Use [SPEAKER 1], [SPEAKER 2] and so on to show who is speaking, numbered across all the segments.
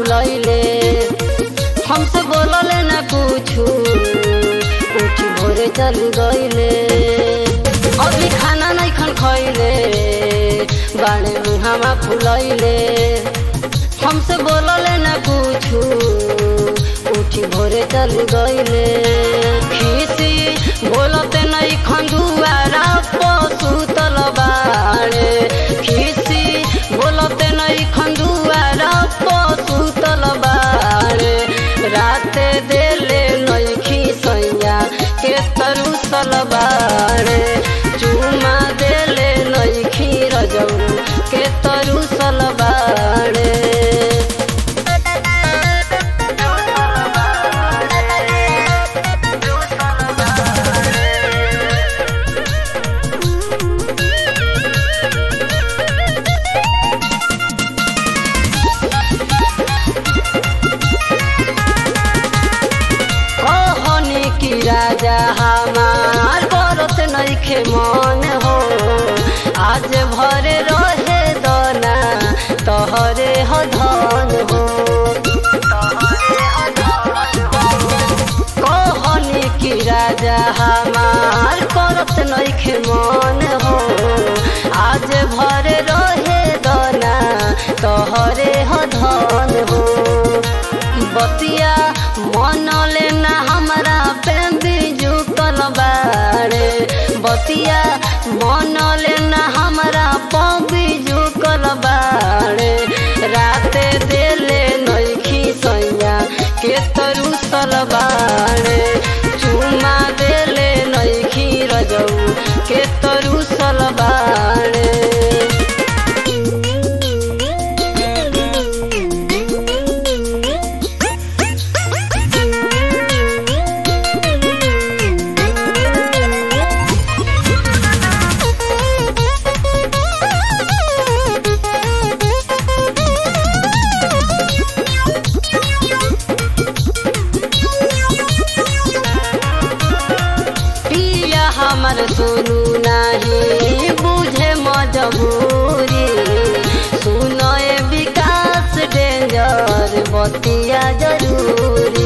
[SPEAKER 1] फुलैले हमसे बोलले न कुछु उठी भोरे चल गईले अभी खाना नहीं खन खैले बाणे मुहामा फुलैले हमसे बोलले न कुछु उठी भोरे चल गईले खीसी बोलते नहीं खंजुआरा पशु तलबाड़े खीसी बोलते नहीं खंजुआरा पशु तलबाड़े राते देले नहीं खीसैया के तरु सलबाड़े चुमा देले नहीं खीर जऊ के तरु सलबाड़े कहनी की राजा हमार बरत नइखे मन हो आज भरे रहे दना तहरे ह धन हो कहनी की राजा हमार करत नइखे मन हो आज भरे रहे दना तहरे ह धन हो बतिया मन लेना हमरा पे बिजू कलबारे बतिया मन लेना हमरा पे बिजू कलबारे राते देले नइखी सैया के तरु सलबारे चुमा देले नइखी रजऊ के तरु सलबारे पिया हमर सुनू नाही बुझे मजबूरी सुनए विकास डेंजर बतिया जरूरी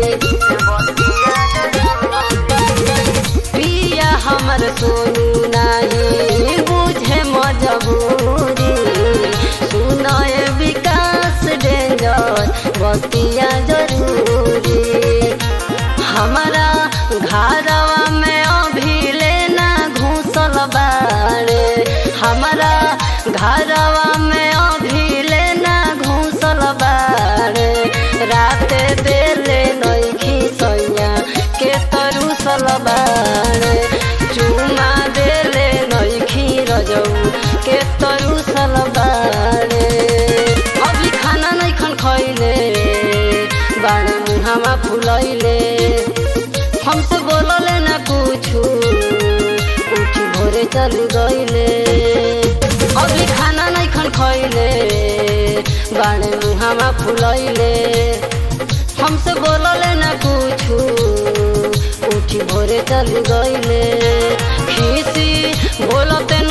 [SPEAKER 1] पिया हमर सुनू नाही बुझे मजबूरी सुनए विकास डेंजर बतिया जरूरी हमारा घरवा में अभी लेना घूसल बाड़े हमारा घरवा में अभी लेना घूसल बाड़े राते देले नइखी सैया के तरुसल बाड़े चुमा देले नइखी रजऊ के तरुसल बाड़े अभी खाना नहीं खन खैले बाड़े मुहामा फुलैले हमसे बोलले न कुछु उठी भोरे चल गईले अभी खाना नहीं खन खैले बाणे मुहामा फुलैले हमसे बोलले न कुछु उठी भोरे चल गईले खीसी बोलते